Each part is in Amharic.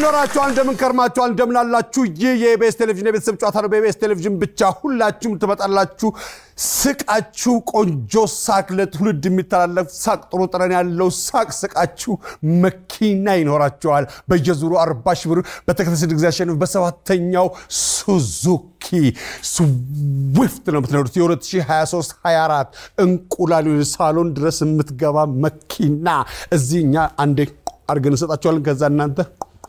ኖራችኋል? እንደምን ከርማችኋል? እንደምን አላችሁ? ይህ የኢቢኤስ ቴሌቪዥን የቤተሰብ ጨዋታ ነው። በኢቢኤስ ቴሌቪዥን ብቻ ሁላችሁም ትመጣላችሁ። ስቃችሁ ቆንጆ ሳቅ፣ ለትውልድ የሚተላለፍ ሳቅ፣ ጥሩ ጠረን ያለው ሳቅ ስቃችሁ መኪና ይኖራችኋል። በየዙሩ አርባ ሺህ ብር በተከታታይ ስድስት ጊዜ አሸንፍ በሰባተኛው ሱዙኪ ስዊፍት ነው የምትነዱት። የ2023 24 እንቁላል ሳሎን ድረስ የምትገባ መኪና እዚህ እኛ አንዴ አድርገን እንሰጣችኋለን። ከዛ እናንተ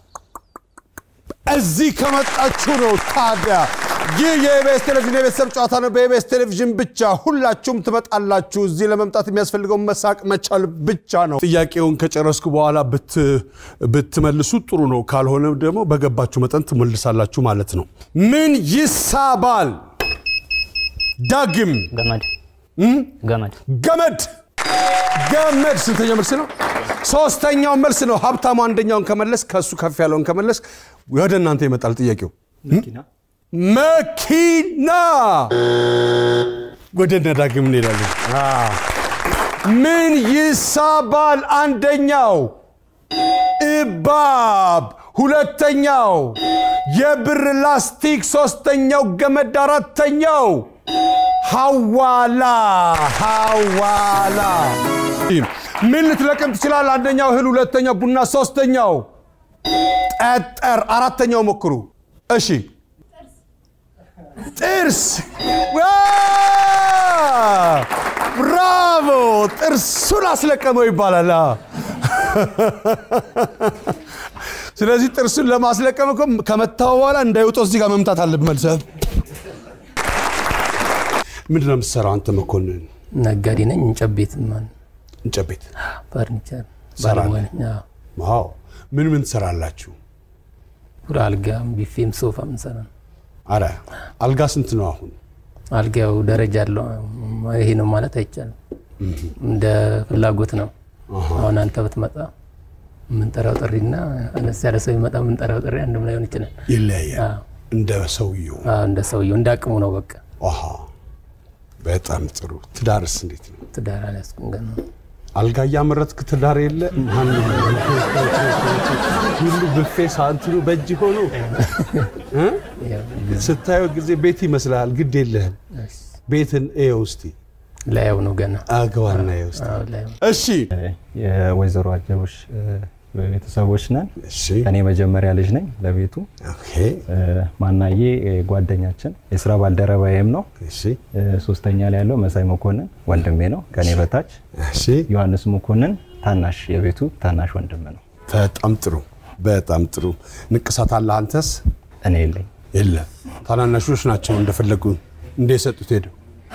እዚህ ከመጣችሁ ነው። ታዲያ ይህ የኢቢኤስ ቴሌቪዥን የቤተሰብ ጨዋታ ነው። በኢቢኤስ ቴሌቪዥን ብቻ ሁላችሁም ትመጣላችሁ። እዚህ ለመምጣት የሚያስፈልገው መሳቅ መቻል ብቻ ነው። ጥያቄውን ከጨረስኩ በኋላ ብትመልሱ ጥሩ ነው። ካልሆነ ደግሞ በገባችሁ መጠን ትመልሳላችሁ ማለት ነው። ምን ይሳባል? ዳግም ገመድ ገመድ ገመድ ገመድ ስንተኛው መልስ ነው? ሶስተኛው መልስ ነው። ሀብታሙ አንደኛውን ከመለስ ከእሱ ከፍ ያለውን ከመለስ ወደ እናንተ ይመጣል ጥያቄው። መኪና ወደ እነ ዳግም እንሄዳለን። ምን ይሳባል? አንደኛው እባብ፣ ሁለተኛው የብር ላስቲክ፣ ሶስተኛው ገመድ፣ አራተኛው ሐዋላ ሐዋላ። ምን ልትለቅም ትችላል? አንደኛው እህል፣ ሁለተኛው ቡና፣ ሶስተኛው ጠጠር፣ አራተኛው ሞክሩ። እሺ ጥርስ። ብራቮ! ጥርሱን አስለቀመው ይባላል። ስለዚህ ጥርሱን ለማስለቀም እኮ ከመታው በኋላ እንዳይወጣው እዚህ ጋር መምታት አለብህ መልሰህ ምንድን ነው የምትሰራው አንተ መኮንን? ነጋዴ ነኝ። እንጨት ቤት ማለት እንጨት ቤት ፈርኒቸር ትሰራለህ? ባለሙያ ነኝ። አዎ። ዋው! ምን ምን ትሰራላችሁ? ሁሉ አልጋም፣ ቢፌም፣ ሶፋም እንሰራ ነው። አረ አልጋ ስንት ነው አሁን? አልጋው ደረጃ አለው። ይሄ ነው ማለት አይቻልም። እንደ ፍላጎት ነው። አሁን አንተ ብትመጣ የምንጠራው ጥሪና አነስ ያለ ሰው ይመጣ የምንጠራው ጥሪ አንድም ላይሆን ይችላል። ይለያያል አዎ። እንደ ሰውየው። አዎ፣ እንደ ሰውየው እንደ አቅሙ ነው። በቃ አሃ በጣም ጥሩ። ትዳርስ እንዴት ነው? ትዳር አልያዝኩም ገና። አልጋ እያመረትክ ትዳር የለ ማን ሁሉ ብፌ ሳንትኑ በእጅ ሆኖ እ? ያው ስታየው ጊዜ ቤት ይመስልሃል። ግድ የለህም። ቤትን እየው እስቲ ላየው ነው ገና። አግባና እየው እስቲ። አዎ፣ ላየው እሺ የወይዘሮ አጀቦች ቤተሰቦች ነን። እሺ እኔ መጀመሪያ ልጅ ነኝ ለቤቱ። ኦኬ ማናዬ ጓደኛችን የስራ ባልደረባዬም ነው። እሺ ሶስተኛ ላይ ያለው መሳይ መኮንን ወንድሜ ነው ከኔ በታች። እሺ ዮሐንስ መኮንን ታናሽ የቤቱ ታናሽ ወንድም ነው። በጣም ጥሩ በጣም ጥሩ። ንቅሳት አለ አንተስ? እኔ የለኝ። የለ ታናናሾች ናቸው እንደፈለጉ እንደ የሰጡት ሄደው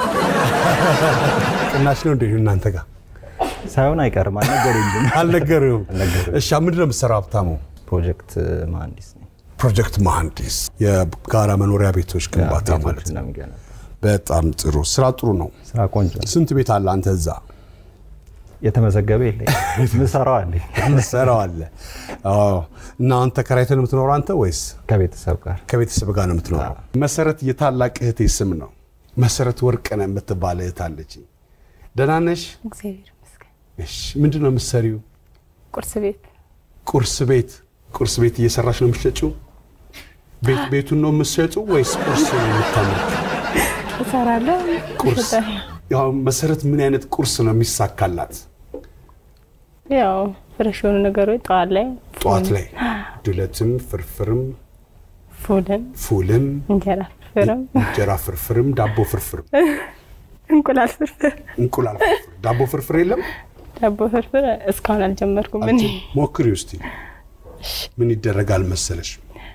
ቅናሽ ነው እንደ እናንተ ጋር ሳይሆን አይቀርም አልነገሩኝም። አልነገርም። አልነገሩኝም። እሺ ምንድን ነው የምትሰራው ሀብታሙ? ፕሮጀክት መሀንዲስ ነኝ። ፕሮጀክት መሐንዲስ፣ የጋራ መኖሪያ ቤቶች ግንባታ ማለት ቤቶችን ነው። ነው የሚገነባው። በጣም ጥሩ ስራ፣ ጥሩ ነው። ስራ ቆንጆ ነው። ስንት ቤት አለ አንተ እዛ? የተመዘገበ የለኝ ምሰራው አለኝ ሰራው አለ። አዎ። እና አንተ ተከራይተህ ነው የምትኖረው አንተ ወይስ ከቤተሰብ ጋር ከቤተሰብ ጋር ነው የምትኖረው? መሰረት የታላቅ እህቴ ስም ነው። መሰረት ወርቅነህ የምትባል እህት አለችኝ። ደህና ነሽ? እግዚአብሔር ይመስገን። እሺ። ምንድን ነው የምትሰሪው? ቁርስ ቤት ቁርስ ቤት ቁርስ ቤት እየሰራሽ ነው የምትሸጪው? ቤት ቤቱን ነው የምትሸጪው ወይስ ቁርስ ነው የምታመርጪው? እሰራለሁ። ቁርስ እሸጣለሁ። ያው መሰረት ምን አይነት ቁርስ ነው የሚሳካላት? ያው ፍረሽ የሆኑ ነገሮች ጠዋት ላይ ጠዋት ላይ ዱለትም፣ ፍርፍርም፣ ፉልን፣ ፉልም፣ እንጀራ ፍርፍርም፣ እንጀራ ፍርፍርም፣ ዳቦ ፍርፍርም፣ እንቁላል ፍርፍር፣ እንቁላል ፍርፍር፣ ዳቦ ፍርፍር የለም? ዳቦ ፍርፍር እስካሁን አልጀመርኩም። እኔ ሞክሪ ውስቲ ምን ይደረጋል መሰለሽ?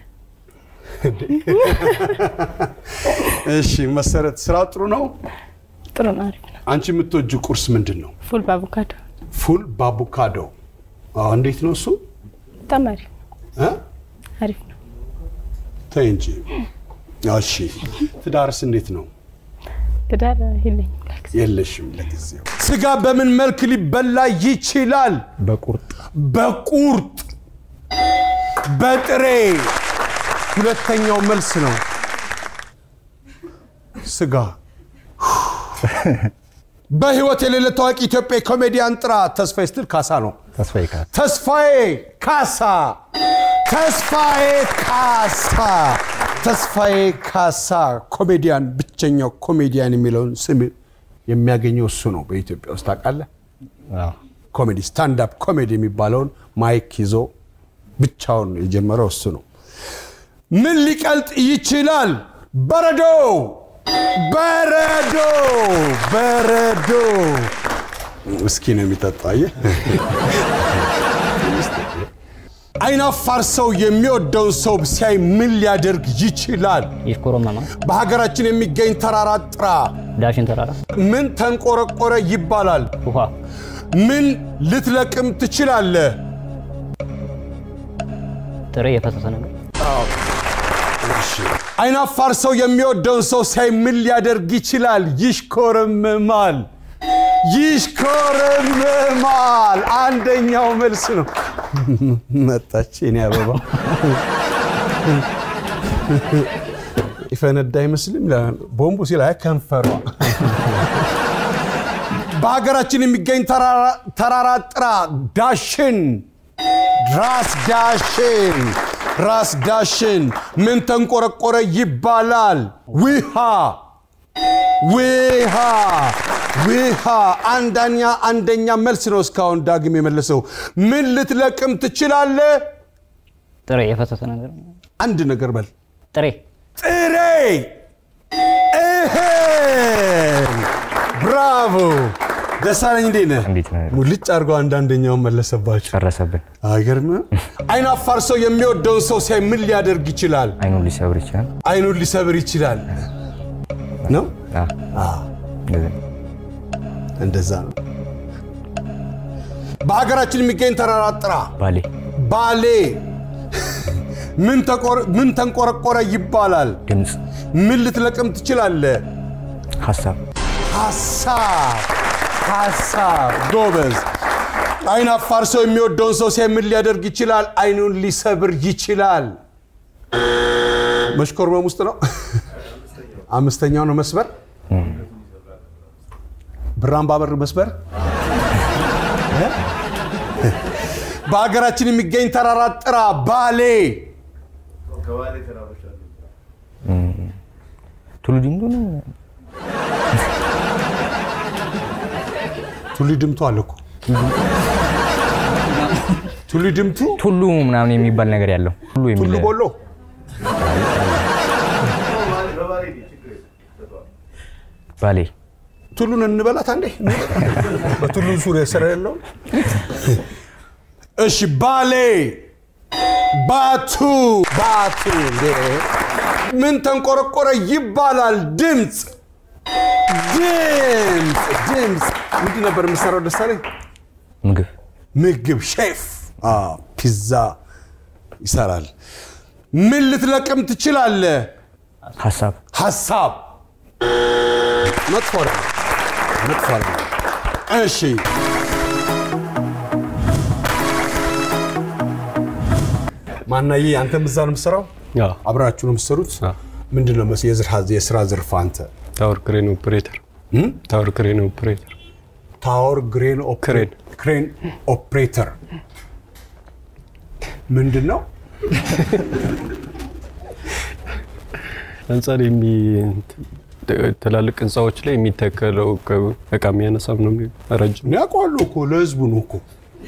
እሺ መሰረት ስራ ጥሩ ነው። ጥሩ ነው፣ አሪፍ ነው። አንቺ የምትወጁ ቁርስ ምንድን ነው? ፉል በአቮካዶ ፉል በአቮካዶ አዎ፣ እንዴት ነው እሱ? በጣም አሪፍ ነው፣ እ? አሪፍ ነው። ተይ እንጂ። እሺ ትዳርስ እንዴት ነው? ትዳር የለኝም ለጊዜው። የለሽም ለጊዜው። ስጋ በምን መልክ ሊበላ ይችላል? በቁርጥ በቁርጥ በጥሬ ሁለተኛው መልስ ነው። ስጋ በህይወት የሌለ ታዋቂ ኢትዮጵያ ኮሜዲያን ጥራ። ተስፋዬ ስትል ካሳ ነው። ተስፋዬ ካሳ ተስፋዬ ካሳ ተስፋዬ ካሳ ተስፋዬ ካሳ ኮሜዲያን ብቸኛው ኮሜዲያን የሚለውን ስም የሚያገኘው እሱ ነው በኢትዮጵያ ውስጥ ታውቃለህ አዎ። ኮሜዲ ስታንዳፕ ኮሜዲ የሚባለውን ማይክ ይዞ ብቻውን የጀመረው እሱ ነው ምን ሊቀልጥ ይችላል በረዶ በረዶ በረዶ እስኪ ነው የሚጠጣው አየህ አይናፋር ሰው የሚወደውን ሰው ሲያይ ምን ሊያደርግ ይችላል? ይሽኮረመማል። በሀገራችን የሚገኝ ተራራ ጥራ። ዳሽን ተራራ፣ ምን ተንቆረቆረ ይባላል? ውሃ፣ ምን ልትለቅም ትችላለህ? ጥሬ የፈሰሰ ነገር፣ አይናፋር ሰው የሚወደውን ሰው ሲያይ ምን ሊያደርግ ይችላል? ይሽኮረመማል። ይሽኮረመማል። አንደኛው መልስ ነው። መጣች የኔ አበባ ይፈነዳ አይመስልም? ቦምቡ ሲል አይ ከንፈሯ። በሀገራችን የሚገኝ ተራራ- ተራራ ጥራ። ዳሽን ራስ ዳሽን ራስ ዳሽን ምን ተንቆረቆረ ይባላል? ውሃ ውሃ ውሃ። አንደኛ አንደኛ መልስ ነው እስካሁን ዳግም የመለሰው። ምን ልትለቅም ትችላለህ? ጥሬ የፈሰሰ ነገር፣ አንድ ነገር በል። ጥሬ ጥሬ እህል። ብራቮ ደሳለኝ፣ እንዴት ነህ? እንዴት ነህ? ሙልጭ አድርገው አንዳንደኛውን መለሰባቸው። ጨረሰብን። አይገርምም? አይናፋር ሰው የሚወደውን ሰው ሲያይ ምን ሊያደርግ ይችላል? አይኑን ሊሰብር ይችላል። አይኑን ሊሰብር ይችላል ነው። አዎ። እንደዚህ ነው። እንደዛ ነው። በሀገራችን የሚገኝ ተራራ ጥራ። ባሌ ባሌ ምን ተቆር- ምን ተንቆረቆረ ይባላል? ድምፅ፣ ምን ልትለቅም ትችላለህ? ሀሳብ፣ ሀሳብ ሀሳብ። ጎበዝ። አይን አፋር ሰው የሚወደውን ሰው ሲያይ ምን ሊያደርግ ይችላል? አይኑን ሊሰብር ይችላል። መሽኮርመም ውስጥ ነው። አምስተኛው ነው መስበር። ብራምባ በር መስበር። በሀገራችን የሚገኝ ተራራ ጥራ። ባሌ ቱሉ ዲምዱ ነው። ቱሊ ድምቱ አለ እኮ ቱሊ ድምቱ ቱሉ ምናምን የሚባል ነገር ያለው ቱሉ የሚል ቱሉ ቦሎ ባሌ ቱሉን እንበላት አንዴ በቱሉ ዙሪያ ስራ ያለው እሺ ባሌ ባቱ ባቱ እንዴ! ምን ተንቆረቆረ ይባላል ድምፅ ድምፅ ድምፅ ምንድን ነበር የምሰራው ደሳለኝ ምግብ ምግብ ሼፍ አዎ፣ ፒዛ ይሰራል ምን ልትለቅም ትችላለህ ሀሳብ ሀሳብ መጥፎ አይደለም፣ መጥፎ አይደለም። እሺ ማናዬ አንተም እዛ ነው የምትሰራው? አዎ። አብራችሁ ነው የምትሰሩት? አዎ። ምንድን ነው መስ- የዝር- የስራ ዘርፍ አንተ? ታወር ክሬን ኦፕሬተር ታወር ክሬን ኦፕሬተር ታወር ግሬን ክሬን። ክሬን ኦፕሬተር ምንድን ነው? ህንፃ ላይ የሚ ትላልቅ ህንፃዎች ላይ የሚተከለው እቃ የሚያነሳም ነው የሚ- ረጅም እኔ አውቀዋለሁ እኮ ለህዝቡ ነው እኮ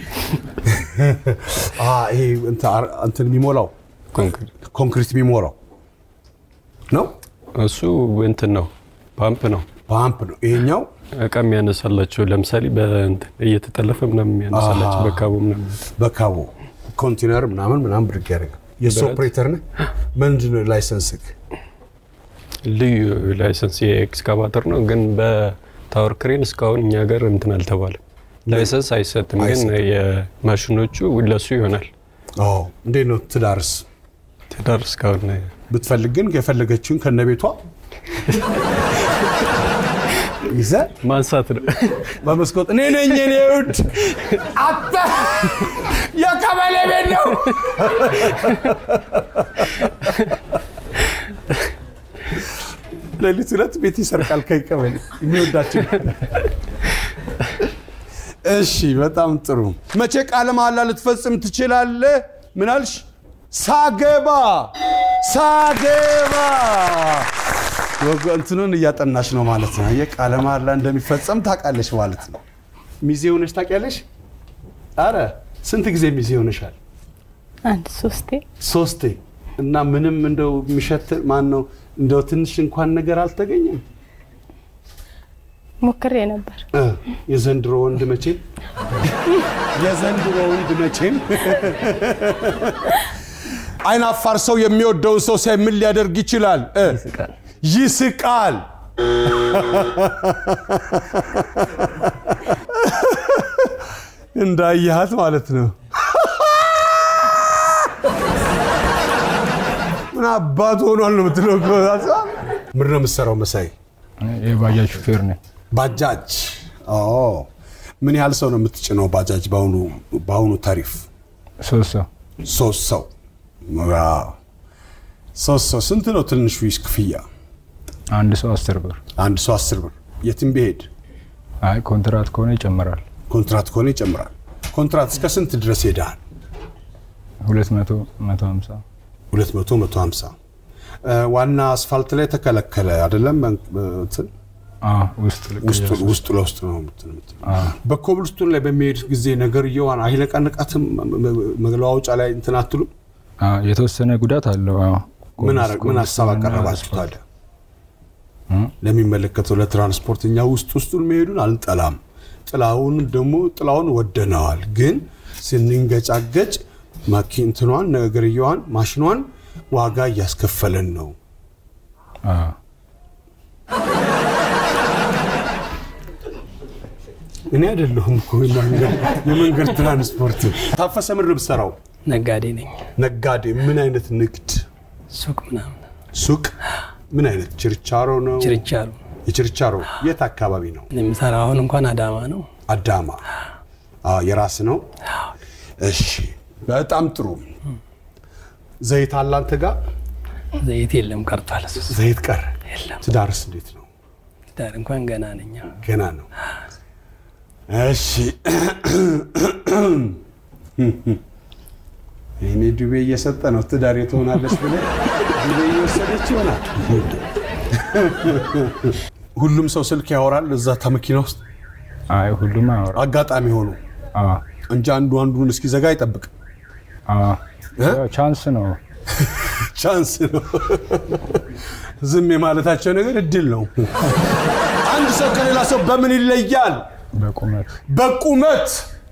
አ፣ ይሄ እንትን አር- እንትን የሚሞላው ኮንክሪት ኮንክሪት የሚሞላው ነው። እሱ እንትን ነው ፓምፕ ነው ፓምፕ ነው። ይሄኛው እቃ የሚያነሳላቸው ለምሳሌ በእንትን እየተጠለፈ ምናምን የሚያነሳላቸው አሃ። በካቦ ምናምን በካቦ ኮንቴነር ምናምን ምናምን ብድግ ያደርጋል። የሱ ብረት። ኦፕሬተር ነህ? ምንድን ነው ላይሰንስክ? ልዩ ላይሰንስ የኤክስካቫተር ነው ግን በታወር ክሬን እስካሁን እኛ ሀገር እንትን አልተባለም ላይሰንስ አይሰጥም ግን አይሰጥም። የማሽኖቹ ለሱ ይሆናል አዎ። እንዴት ነው ትዳርስ? ትዳር እስካሁን ብትፈልግ ግን የፈለገችውን ከነ ቤቷ ይዘህ ማንሳት ነው በመስኮት እኔ ነኝ የኔ ውድ አተ የቀበሌ ቤት ነው። ሌሊት ሁለት ቤት ይሰርቃል ከቀበሌ የሚወዳቸው። እሺ፣ በጣም ጥሩ። መቼ ቃለ መሐላ ልትፈጽም ትችላለህ? ምን አልሽ? ሳገባ ሳገባ ወግ እንትኑን እያጠናሽ ነው ማለት ነው። አየህ ቃለ መሃላ እንደሚፈጸም ታውቃለሽ ማለት ነው። ሚዜ ሆነሽ ታውቂያለሽ? አረ ስንት ጊዜ ሚዜ ሆነሻል? አንድ ሶስቴ ሶስቴ። እና ምንም እንደው የሚሸት ማን ነው እንደው ትንሽ እንኳን ነገር አልተገኘም? ሞክሬ ነበር። እ የዘንድሮ ወንድ መቼም የዘንድሮ ወንድ መቼም አይን አፋር ሰው የሚወደውን ሰው ሲያይ ምን ሊያደርግ ይችላል? እ ይስቃል። ይስቃል። እንዳየሃት ማለት ነው። ምን አባት ሆኗል ነው የምትለው እኮ። ምን ነው የምትሰራው መሳይ? የባጃጅ ሹፌር ነኝ። ባጃጅ ኦ፣ ምን ያህል ሰው ነው የምትጭነው ባጃጅ በአሁኑ በአሁኑ ታሪፍ? ሶስት ሰው ሶስት ሰው ዋው። ሶስት ሰው ስንት ነው ትንሹ ክፍያ? አንድ ሰው አስር ብር። አንድ ሰው አስር ብር የትም ቢሄድ አይ ኮንትራት ከሆነ ይጨምራል። ኮንትራት ከሆነ ይጨምራል። ኮንትራት እስከ ስንት ድረስ ሄደሃል? ሁለት መቶ መቶ ሀምሳ 200 150 እ፣ ዋና አስፋልት ላይ ተከለከለ አይደለም? እንትን አዎ፣ ውስጥ ልክ ውስጡ እያሱ- ውስጡ ለውስጥ ነው የምትል የምትል። አዎ። በኮብልስቶን ላይ በሚሄድ ጊዜ ነገርየዋን አይነቃንቃትም? መለዋወጫ ላይ እንትን አትሉም? አዎ፣ የተወሰነ ጉዳት አለው። አዎ። ምን አረግ ምን ሀሳብ ኮብልስቶንና አቀረባችሁ አስፋልት። ታዲያ? ለሚመለከተው ለትራንስፖርት እኛ ውስጥ ውስጡን መሄዱን አልጠላም። ጥላውን ደግሞ ጥላውን ወደነዋል። ግን ስንንገጫገጭ ማኪንትኗን ነገርየዋን ማሽኗን ዋጋ እያስከፈለን ነው። አዎ። እኔ አይደለሁም እኮ የመንገድ- የመንገድ ትራንስፖርት። ታፈሰ ምን ነው የምትሰራው? ነጋዴ ነኝ። ነጋዴ። ምን አይነት ንግድ? ሱቅ ምናምን ሱቅ? ምን አይነት ችርቻሮ ነው? ችርቻሮ የችርቻሮ የት አካባቢ ነው? የምሰራ አሁን እንኳን አዳማ ነው። አዳማ። አዎ፣ የራስ ነው። እሺ፣ በጣም ጥሩ። ዘይት አለ አንተ ጋር? ዘይት የለም ቀርቷል። እሱ ዘይት ቀረ። የለም። ትዳርስ እንዴት ነው? ዳር እንኳን ገና ነኝ። ገና ነው። እሺ ይህኔ ዱቤ እየሰጠ ነው። ትዳር ትሆናለች ብለህ ዱቤ እየወሰደች ይሆናል። ሁሉም ሰው ስልክ ያወራል እዛ ተመኪና ውስጥ አይ ሁሉም አያወራ። አጋጣሚ ሆኖ አዎ፣ እንጂ አንዱ አንዱን እስኪዘጋ አይጠብቅም። አዎ። እ? ያው ቻንስ ነው። ቻንስ ነው። ዝም የማለታቸው ነገር እድል ነው። አንድ ሰው ከሌላ ሰው በምን ይለያል? በቁመት በቁመት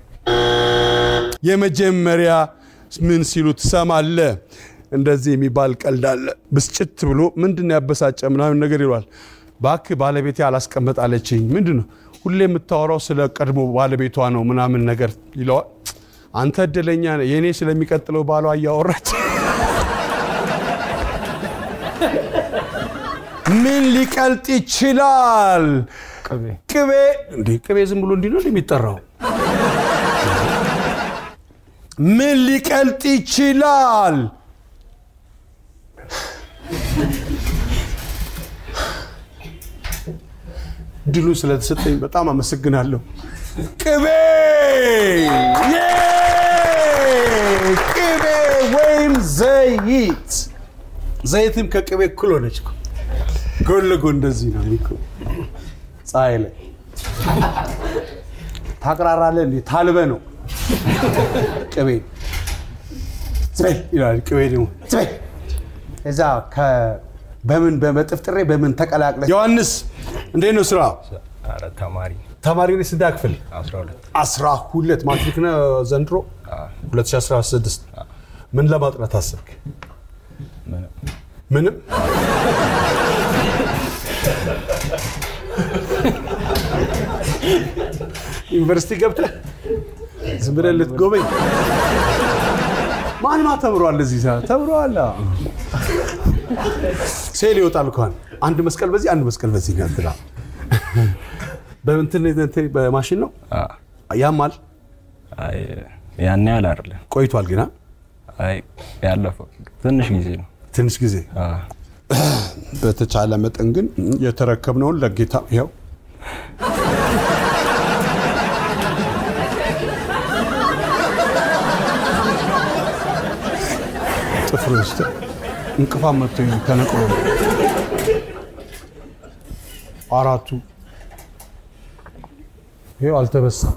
የመጀመሪያ ምን ሲሉ ትሰማለህ? እንደዚህ የሚባል ቀልድ አለ። ብስጭት ብሎ ምንድን ነው ያበሳጨ ምናምን ነገር ይሏል። እባክህ ባለቤቴ አላስቀመጣለችኝ። ምንድን ነው ሁሌ የምታወራው ስለ ቀድሞ ባለቤቷ ነው ምናምን ነገር ይለዋል። አንተ እድለኛ ነህ፣ የእኔ ስለሚቀጥለው ባሏ እያወራች ምን ሊቀልጥ ይችላል? ቅቤ ቅቤ እንዴ ቅቤ ዝም ብሎ እንዲህ ነው የሚጠራው? ምን ሊቀልጥ ይችላል? ድሉ ስለተሰጠኝ በጣም አመሰግናለሁ። ቅቤ ዬ! ቅቤ ወይም ዘይት ዘይትም ከቅቤ እኩል ሆነች እኮ። ጎን ለጎን እንደዚህ ነው እኮ ፀሐይ ላይ ታቅራራለህ እንዴ? ታልበ ነው ቅቤ ዝበይ ይላል። ቅቤ ደግሞ ዝበይ እዛ ከ- በምን በመጥፍጥሬ በምን ተቀላቅለ ዮሐንስ እንዴት ነው ስራ? ኧረ ተማሪ ተማሪ ነህ? ስንት ክፍል? 12 አስራ ሁለት ማትሪክ ነህ ዘንድሮ 2016 ምን ለማጥናት አሰብክ? ምንም ምንም ዩኒቨርሲቲ ገብተህ ዝም ብለህ ልትጎበኝ ማን ማ ተምሯል? እዚህ ሰዓት ተምሯል። አዎ። ሴል ይወጣል እንኳን አንድ መስቀል በዚህ አንድ መስቀል በዚህ ነው እንትና በእንትን እንትን በማሽን ነው አዎ። ያማል። አይ ያን ያህል አይደለም። ቆይቷል ግና አይ ያለፈው ትንሽ ጊዜ ነው። ትንሽ ጊዜ አዎ። በተቻለ መጠን ግን የተረከብነውን ለጌታ ይኸው ፍሬ ውስጥ እንቅፋት መጥቶ ተነቅሎ ነው። አራቱ ይኸው አልተበሳም።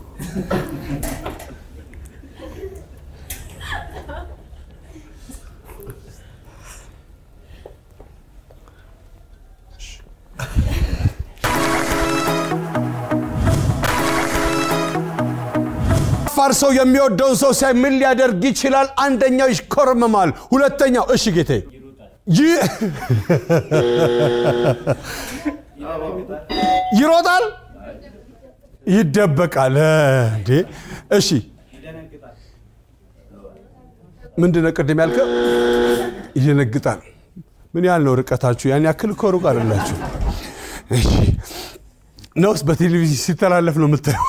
አፋር ሰው የሚወደውን ሰው ሲያይ ምን ሊያደርግ ይችላል? አንደኛው ይሽኮረመማል፣ ሁለተኛው እሺ ጌቴ ይ- ይሮጣል፣ ይደበቃል። እንዴ እሺ ምንድን ነው ቅድም ያልከው? ይደነግጣል። ምን ያህል ነው ርቀታችሁ? ያን ያክል እኮ ሩቅ አይደላችሁ። እሺ ነውስ በቴሌቪዥን ሲተላለፍ ነው የምታየው?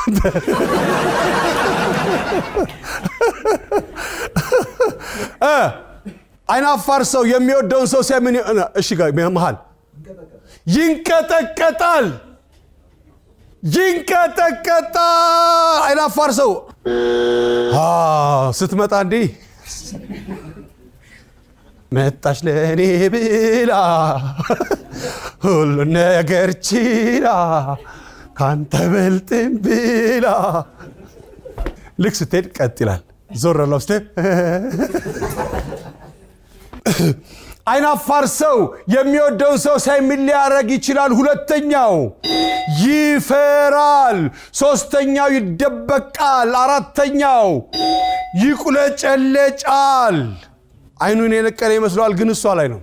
እ አይናፋር ሰው የሚወደውን ሰው ሲያይ ምን ይሆናል? እሺ ጋር መሃል ይንቀጠቀጣል፣ ይንቀጠቀጣል። አይናፋር ሰው አ ስትመጣ እንዲህ መጣች ለእኔ ብላ ሁሉ ነገር ችላ ካንተ በልጥም ብላ ልክ ስትሄድ ቀጥ ይላል። ዞር ለው ስትሄድ አይናፋር ሰው የሚወደውን ሰው ሳይ ምን ሊያደርግ ይችላል? ሁለተኛው ይፈራል። ሶስተኛው ይደበቃል። አራተኛው ይቁለጨለጫል። አይኑን የነቀለ ይመስለዋል፣ ግን እሷ ላይ ነው።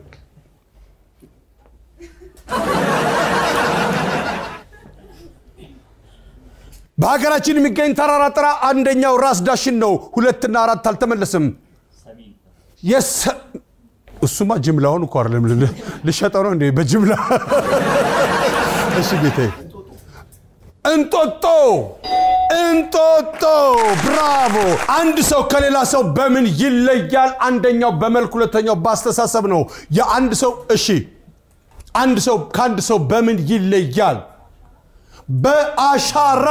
በሀገራችን የሚገኝ ተራራ ጥራ። አንደኛው ራስ ዳሽን ነው። ሁለትና አራት አልተመለስም። የሰ- እሱማ ጅምላውን እኮ አይደለም ል- ልሸጠው ነው እንዴ? በጅምላ እሺ ጌታዬ። እንጦጦ እንጦጦ፣ ብራቮ። አንድ ሰው ከሌላ ሰው በምን ይለያል? አንደኛው በመልክ፣ ሁለተኛው በአስተሳሰብ ነው። የአንድ ሰው እሺ፣ አንድ ሰው ከአንድ ሰው በምን ይለያል? በአሻራ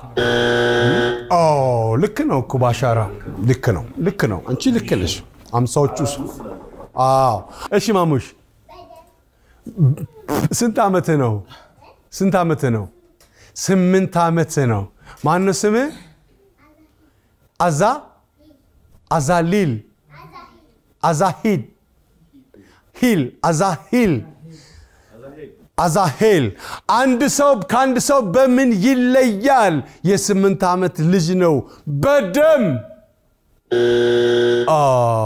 ኦ ልክ ነው እኮ በአሻራ ልክ ነው ልክ ነው አንቺ ልክ ነሽ አምሳዎቹ ስ አዎ እሺ ማሙሽ ስንት ዓመትህ ነው ስንት ዓመትህ ነው ስምንት ዓመትህ ነው ማነው ስምህ አዛ አዛሊል አዛሂድ ሂል አዛሂል አዛሄል አንድ ሰው ከአንድ ሰው በምን ይለያል? የስምንት ዓመት ልጅ ነው። በደም አ፣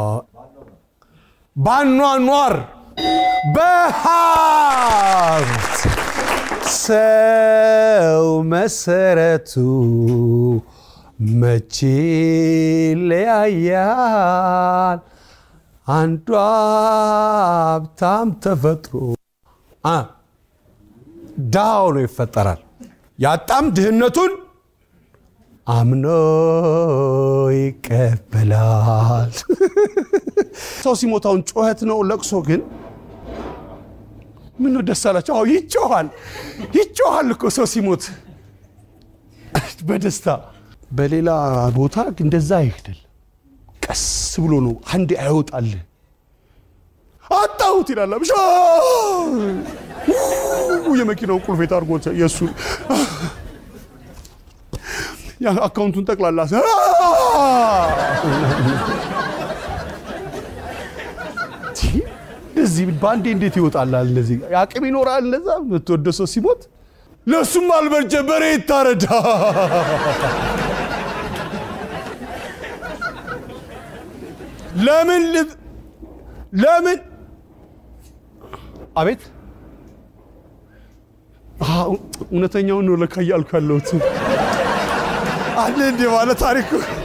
ባኗኗር፣ በሀብት ሰው መሰረቱ መቼ ይለያያል? አንዱ ሀብታም ተፈጥሮ አ ድሃ ሆኖ ይፈጠራል። ያጣም ድህነቱን አምኖ ይቀበላል። ሰው ሲሞታውን ጩኸት ነው። ለቅሶ ግን ምን ነው ደስ አላቸው? አዎ ይጮኋል፣ ይጮኋል እኮ ሰው ሲሞት በደስታ በሌላ ቦታ እንደዛ አይሄድል። ቀስ ብሎ ነው አንዴ አይወጣልህ። አጣሁት ይላል ብሻ የመኪናውን ቁልፍ የታርጎት የእሱ አካውንቱን ጠቅላላ እንደዚህ በአንዴ እንዴት ይወጣላል? እንደዚህ አቅም ይኖራል። እንደዛ የምትወደ ሰው ሲሞት ለእሱም አልበጀ በሬ ይታረዳ። ለምን ል- ለምን አቤት አዎ፣ እውነተኛውን ነው ለካ እያልኩ ያለሁት አለ እንዴ ባለ ታሪኩ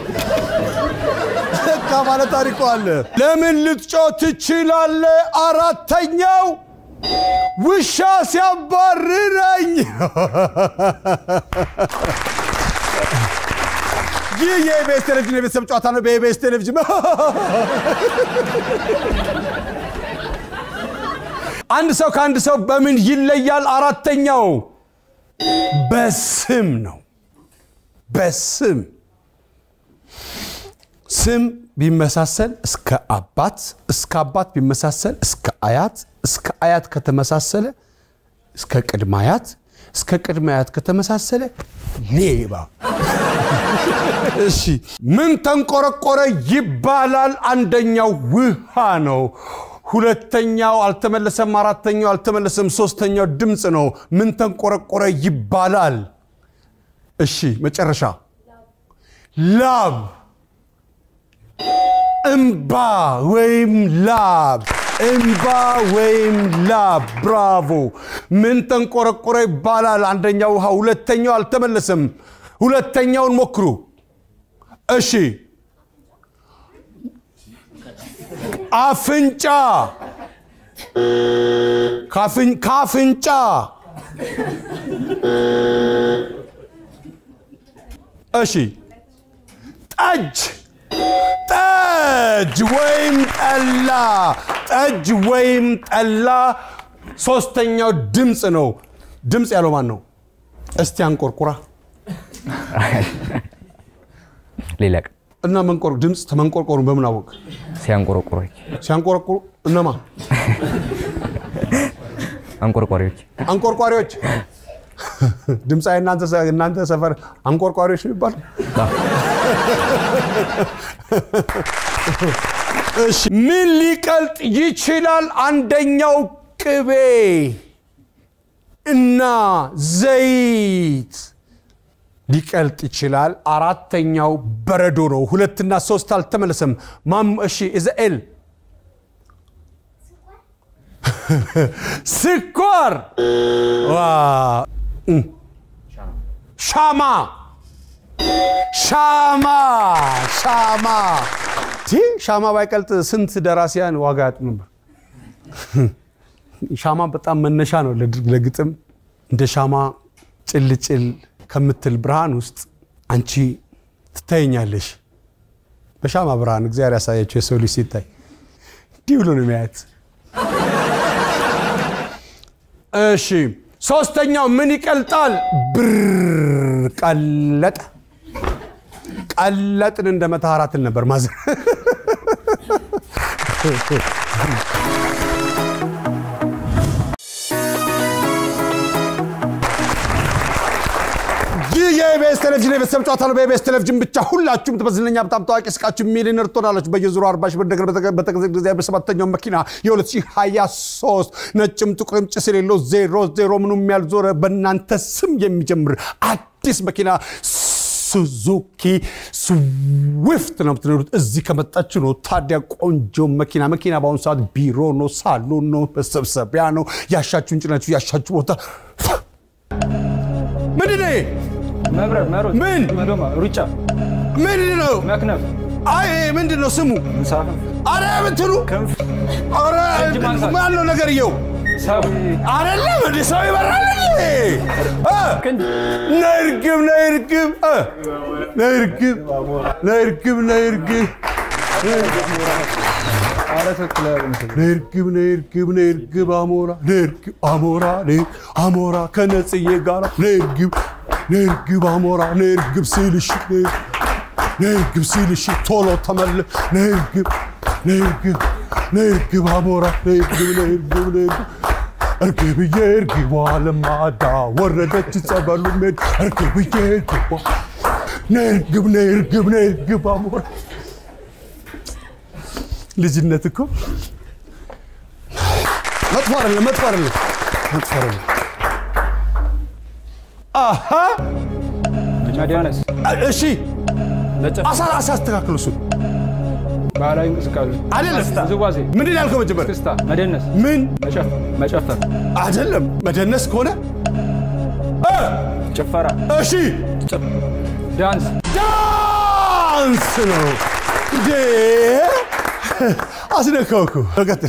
ለካ ባለ ታሪኩ አለ። ለምን ልትጮህ ትችላለህ? አራተኛው ውሻ ሲያባርረኝ ይህ የኢቢኤስ ቴሌቪዥን የቤተሰብ ጨዋታ ነው። በኢቢኤስ ቴሌቪዥን አንድ ሰው ከአንድ ሰው በምን ይለያል? አራተኛው በስም ነው። በስም ስም ቢመሳሰል እስከ አባት እስከ አባት ቢመሳሰል እስከ አያት እስከ አያት ከተመሳሰለ እስከ ቅድመ አያት እስከ ቅድመ አያት ከተመሳሰለ ሌባ እሺ ምን ተንቆረቆረ ይባላል አንደኛው ውሃ ነው ሁለተኛው አልተመለሰም አራተኛው አልተመለሰም ሶስተኛው ድምፅ ነው ምን ተንቆረቆረ ይባላል እሺ መጨረሻ ላብ እምባ ወይም ላብ እምባ ወይም ላብ ብራቮ ምን ተንቆረቆረ ይባላል አንደኛው ውሃ ሁለተኛው አልተመለሰም ሁለተኛውን ሞክሩ እሺ አፍንጫ ካፍን- ካፍንጫ እሺ ጠጅ ጠጅ ወይም ጠላ ጠጅ ወይም ጠላ ሶስተኛው ድምፅ ነው ድምፅ ያለው ማን ነው እስቲ አንቆርቁራ ሌላ ቀን እና መንቆር ድምፅ ተመንቆርቆሩ በምን አወቅ ሲያንቆረቆሮች ሲያንቆረቁሩ እነማ አንቆርቋሪዎች አንቆርቋሪዎች ድምፃዊ እናንተ ሰ- እናንተ ሰፈር አንቆርቋሪዎች ነው ይባል እሺ ምን ሊቀልጥ ይችላል አንደኛው ቅቤ እና ዘይት ሊቀልጥ ይችላል አራተኛው በረዶ ነው ሁለትና ሶስት አልተመለሰም ማም እሺ ኢዛኤል ስኳር ዋ እም። ሻማ ሻማ ሻማ ቲ ሻማ ባይቀልጥ ስንት ደራሲያን ዋጋ ያጡ ነበር ሻማ በጣም መነሻ ነው ለድ- ለግጥም እንደ ሻማ ጭልጭል ከምትል ብርሃን ውስጥ አንቺ ትታየኛለሽ በሻማ ብርሃን እግዚአብሔር ያሳያቸው የሰው ልጅ ሲታይ እንዲህ ብሎ ነው የሚያየት እሺ ሶስተኛው ምን ይቀልጣል ብር ቀለጠ ቀለጥን እንደ መተሃራትን ነበር ማዘር ይህ የኢቢኤስ ቴሌቪዥን የቤተሰብ ጨዋታ ነው። በኢቢኤስ ቴሌቪዥን ብቻ ሁላችሁም ትበዝለኛ በጣም ታዋቂ ስቃችሁ ሚሊዮነር ትሆናላችሁ። በየዙሩ 40 ሺህ ብር ነገር በተገዘ ጊዜ በሰባተኛው መኪና የ2023 ነጭም ጥቁርም ጭስ የሌለው ዜሮ ዜሮ ምኑም ያልዞረ በእናንተ ስም የሚጀምር አዲስ መኪና ሱዙኪ ስዊፍት ነው የምትነዱት። እዚህ ከመጣችሁ ነው ታዲያ ቆንጆ መኪና መኪና በአሁኑ ሰዓት ቢሮ ነው፣ ሳሎን ነው፣ መሰብሰቢያ ነው። ያሻችሁን ጭናችሁ ያሻችሁ ቦታ ምንድን ነው ይሄ? መብረር፣ መሮጥ፣ ምን? መዶማ፣ ሩጫ፣ ምንድን ነው? መክነፍ፣ አይ ምንድን ነው ስሙ? እንሳፈፍ፣ አረ ምትሉ ክንፍ፣ አረ እጅ ማንሳት። ማን ነው ነገርየው? ሰው፣ አይደለም እንደ ሰው ይበራል እንዴ? እ? ክንድ፣ ነይ እርግብ ነይ እርግብ እ? ነይ እርግብ ነይ እርግብ ነይ እርግብ ኧረ ትክክል አይመስልም። ነይ እርግብ ነይ እርግብ ነይ እርግብ አሞራ ነይ እርግብ አሞራ ነይ አሞራ ከነጽዬ ጋራ ነይ እርግብ ነይ እርግብ አሞራ ነይ እርግብ ሲልሽ ነይ ነይ እርግብ ሲልሽ ቶሎ ተመለስ ነይ እርግብ ነይ እርግብ ነይ እርግብ አሞራ ነይ እርግብ ነይ እርግብ ነይ እርግብ እርግብዬ እርግቧ ለማዳ ወረደች ጸበሉ ሜድ እርግብዬ እርግቧ ነይ እርግብ ነይ እርግብ ነይ እርግብ አሞራ ልጅነት እኮ መጥፎ አይደለም፣ መጥፎ አይደለም፣ መጥፎ አይደለም። አሃ መዲያነስ፣ እሺ፣ አሳ አሳ አስተካክሉ። እሱን ባህላዊ እንቅስቃሴ፣ አይደለም። ውዝዋዜ፣ ምንድን ነው ያልከው መጀመሪያ? ክስታ፣ መደነስ፣ ምን መጨፈር፣ መጨፈር፣ አይደለም። መደነስ ከሆነ እ፣ ጭፈራ፣ እሺ፣ ዳንስ፣ ዳንስ ነው እንዴ? አስነካው እኮ። ቀጥል።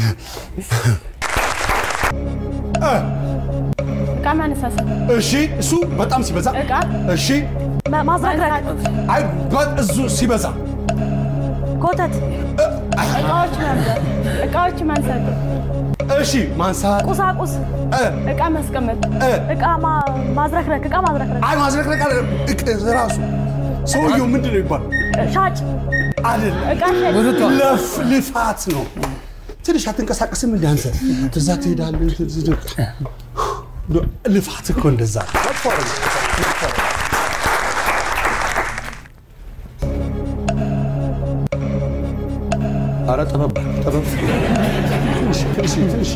እቃ ማነሳሳት፣ እሺ፣ እሱ በጣም ሲበዛ እቃ እሺ፣ ማዝረክረክ፣ አይ በ- እሱ ሲበዛ ኮተት፣ እቃዎች ማንሳት፣ እቃዎች ማንሳት፣ እሺ፣ ማንሳት ቁሳቁስ፣ እ፣ እቃ ማስቀመጥ፣ እ፣ እቃ ማ- ማዝረክረክ፣ እቃ ማዝረክረክ፣ አይ ማዝረክረክ አለ እቅ ራሱ ሰውየው ምንድን ነው ይባል ሻጭ አይደለም እቃ ሸጭ ለፍ ልፋት ነው። ትንሽ አትንቀሳቀስም እንደ አንተ እዛ ትሄዳለህ። ትዝ- ልፋት እኮ እንደዛ ነው። መጥፎ አይደለም። መጥፎ አይደለም። ኧረ ጥበብ ጥበብ ትንሽ ትንሽ ትንሽ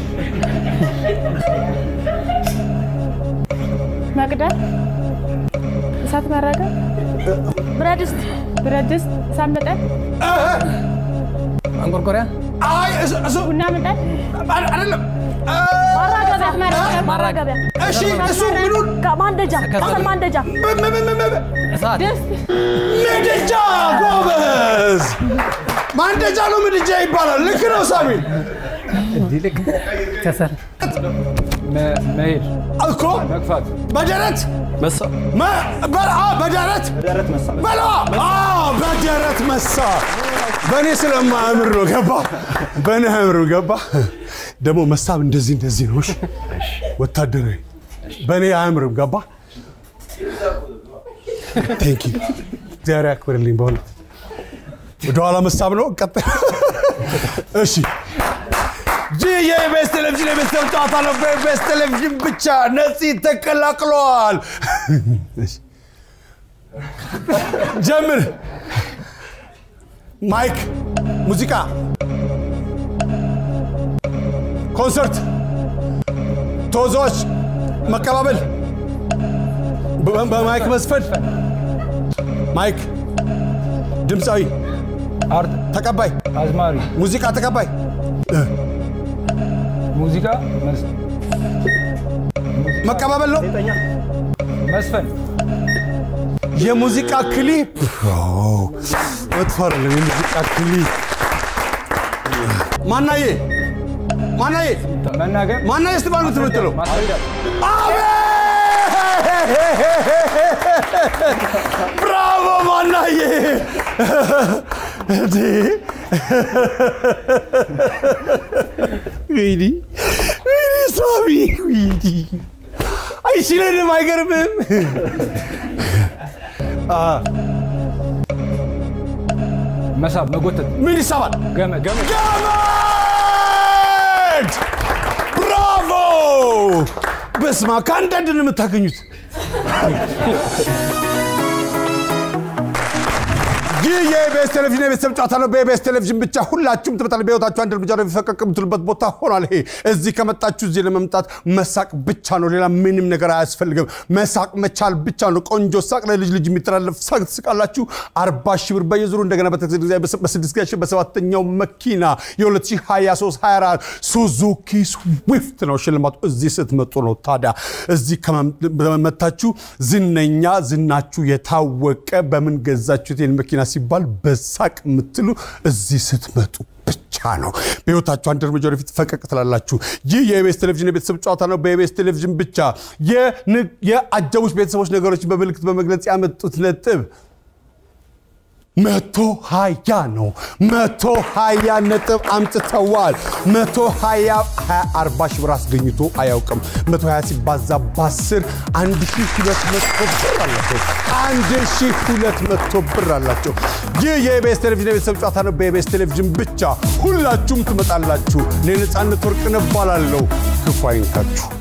መቅደል፣ እሳት ማራገብ፣ ብረት ድስት ብረት ድስት፣ እሳት መጣድ፣ አንቆርቆሪያ አይ እሱ እሱ ቡና መጣድ፣ አይደለም ማራገቢያ ማራገቢያ፣ ማራገቢያ እሺ እሱ ምኑን ካ- ማንደጃ ከሰል ማንደጃ ም- ም- ም- ም- እሳት ድስት፣ ምድጃ ጎበዝ ማንደጃ ነው ምድጃ ይባላል ልክ ነው ሳሚል ከሰል መ- መሄድ እኮ መግፋት በደረት መሳ መ- በ- አ፣ በደረት በለዋ አ፣ በደረት መሳ በእኔ ስለማያምር ነው ገባ በእኔ አያምር ገባ ደግሞ መሳብ እንደዚህ እንደዚህ ነው እሺ? ወታደራዊ በእኔ አያምርም ገባ ቴንክ ዩ እግዚአብሔር ያክብርልኝ በእውነት ወደኋላ መሳብ ነው ቀጥ እሺ ይህ የኢቢኤስ ቴሌቪዥን የቤተሰብ ጨዋታ ነው። በኢቢኤስ ቴሌቪዥን ብቻ ነፂ ተቀላቅለዋል። እሺ። ጀምር። ማይክ፣ ሙዚቃ፣ ኮንሰርት፣ ተወዛዋዥ፣ መቀባበል፣ በ- በማይክ መስፈን፣ ማይክ፣ ድምፃዊ፣ አርት ተቀባይ፣ አዝማሪ ሙዚቃ ተቀባይ፣ ሙዚቃ መስ- መቀባበል ነው። መስፈን የሙዚቃ ክሊፕ መጥፎ አይደለም። የሙዚቃ ክሊፕ ማናዬ ማናዬ መናገር ማናዬ ስትባል የምትምትለው ማስረዳት ብራቮ ማናዬ እንዴ! ወይኔ ወይኔ ሳሚ ወይኔ አይችለንም አይገርምም አ፣ መሳብ መጎተት ምን ይሳባል ገመ ገመ ገመድ ብራቮ በስማ ከአንዳንድ ነው የምታገኙት ይህ የኢቢኤስ ቴሌቪዥን የቤተሰብ ጨዋታ ነው። በኢቢኤስ ቴሌቪዥን ብቻ ሁላችሁም ትመጣለ። በህይወታችሁ አንድ እርምጃ ነው የሚፈቀቅ የምትሉበት ቦታ ሆኗል። ይሄ እዚህ ከመጣችሁ እዚህ ለመምጣት መሳቅ ብቻ ነው። ሌላ ምንም ነገር አያስፈልግም። መሳቅ መቻል ብቻ ነው። ቆንጆ ሳቅ፣ ለልጅ ልጅ የሚተላለፍ ሳቅ ትስቃላችሁ። አርባ ሺህ ብር በየዙሩ እንደገና በተክስ ጊዜ በስድስት ጊዜ በሰባተኛው መኪና የ2023 24 ሱዙኪ ስዊፍት ነው ሽልማቱ። እዚህ ስትመጡ ነው። ታዲያ እዚህ ከመመታችሁ ዝነኛ ዝናችሁ የታወቀ በምን ገዛችሁት ይህን መኪና ሲባል በሳቅ የምትሉ እዚህ ስትመጡ ብቻ ነው። በህይወታችሁ አንድ እርምጃ ወደፊት ፈቀቅ ትላላችሁ። ይህ የኢቢኤስ ቴሌቪዥን የቤተሰብ ጨዋታ ነው። በኢቢኤስ ቴሌቪዥን ብቻ የንግ- የአጀቡሽ ቤተሰቦች ነገሮችን በምልክት በመግለጽ ያመጡት ነጥብ መቶ ሀያ ነው። መቶ ሀያ ነጥብ አምጥተዋል። መቶ ሀያ ሀያ አርባ ሺህ ብር አስገኝቶ አያውቅም። መቶ ሀያ ሲባዛ በአስር አንድ ሺህ ሁለት መቶ ብር አላቸው። አንድ ሺህ ሁለት መቶ ብር አላቸው። ይህ የኢቢኤስ ቴሌቪዥን የቤተሰብ ጨዋታ ነው። በኢቢኤስ ቴሌቪዥን ብቻ ሁላችሁም ትመጣላችሁ። እኔ ነፃነት ወርቅነህ እባላለሁ። ክፉ አይንካችሁ።